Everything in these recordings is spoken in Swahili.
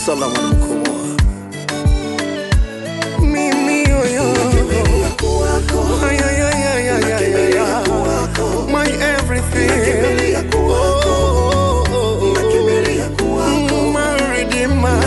Salamu alaikum. Mimi yoyo. Ay, ay, ay, ay, ay, ay, ay, ay. My everything. Oh, oh, oh, oh. Mm, my redeemer.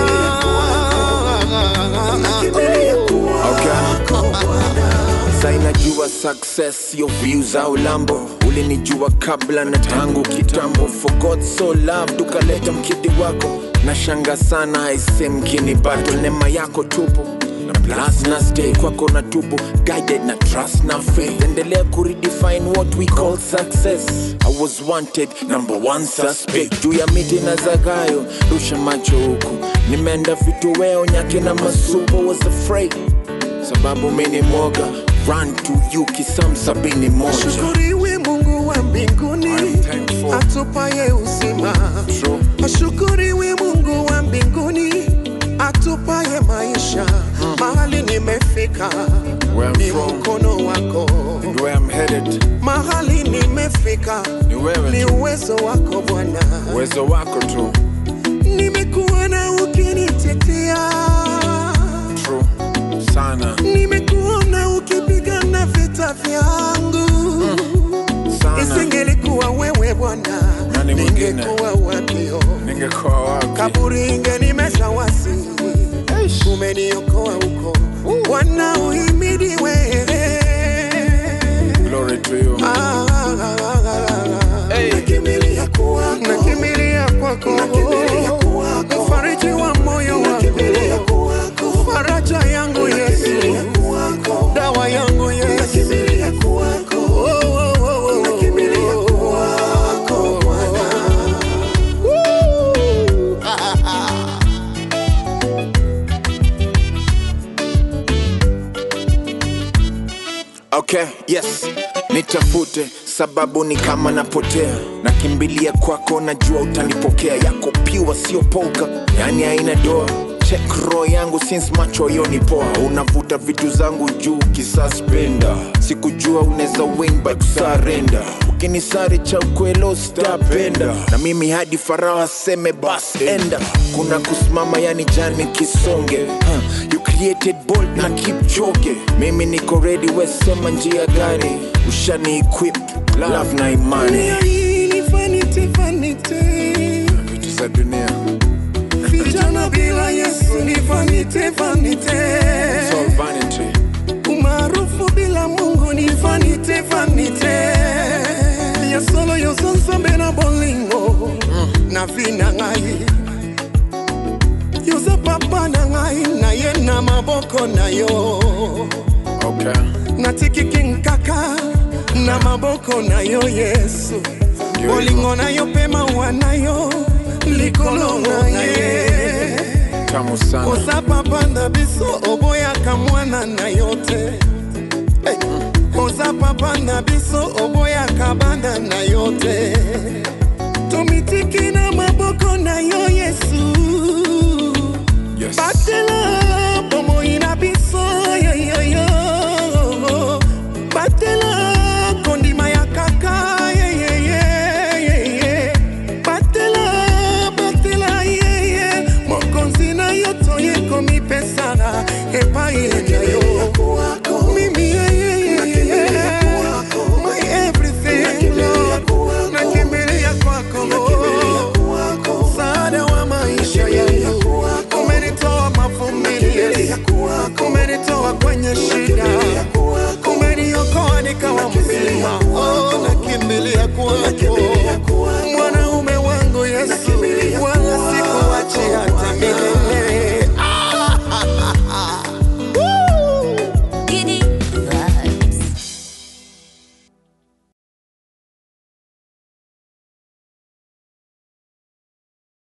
sainajua success sio views au lambo ulinijua kabla na tangu kitambo for god so love tukaleta mkidi wako na shanga sana aise mkini battle nema yako tupo na plus na stay kwako na tupo guided na trust na faith endelea kuredefine what we call success i was wanted number one suspect juu ya miti na zagayo rusha macho huku nimeenda vitu weo nyake na masubo was afraid sababu mini moga run to you kisam sabini moja Ashukuriwe Mungu wa mbinguni I'm thankful. atupaye uzima. True. Ashukuriwe Mungu wa mbinguni atupaye maisha. Mahali nimefika Where I'm ni from. mkono wako, and where I'm headed mahali nimefika ni wewe ni tu uwezo wako Bwana. uwezo wako tu Nimekuona ukinitetea, true sana nimekuona ukipigana vita vyangu sana Isingelikuwa wewe Bwana, Nani mwingine? ningekuwa wapio ningekuwa wapi kaburi ingenimeza wasi, umeniokoa huko. Bwana uhimidi wewe. glory to you Ah, ah, ah, ah, ah. Hey. Nakimbilia kwako, nakimbilia kwako, mfariji wa moyo wangu, faraja yangu Yesu, dawa yangu Yesu. Oh, oh, oh, oh, oh. Woo! okay yes nitafute sababu ni kama napotea nakimbilia kwako najua utanipokea yako piwa sio poka yani haina doa check roho yangu since macho yoni poa unavuta vitu zangu juu kisaspenda sikujua unaweza win by kusarenda ukinisari cha ukwelo stapenda na mimi hadi farao aseme bas enda kuna kusimama yani jani kisonge huh. you created bold na keep joge mimi niko ready wesema njia gani ushani equip love na imani Dunia hii ni vanity, vanity. vitu za dunia Vijana bila Yesu ni vanity, vanity. It's all vanity Umaarufu bila Mungu ni vanity, vanity. Ya solo yo sonsambe na bolingo na vina ngai yoza papa na ngai na ye na maboko na yo okay natikiki nkaka na maboko na yo yesu Ndio bolingo na yo mpe mawa na yo likolo na ye tamu sana oza papa na biso oboyaka mwana na yo te Hey, oza papa na biso oboyaka bana na yo te tomitiki na maboko na yo yesu yes batela bomoi na biso yoyoyo batela kondima ya kaka yeyeyeyeye batela batela yeye mokonzi na yo toye komipesana epai na yo mimi yeyeyeye my everything Lord. nakimbilia kwako msaada wa maisha yangu umenitoa mavumbini umenitoa kwenye shida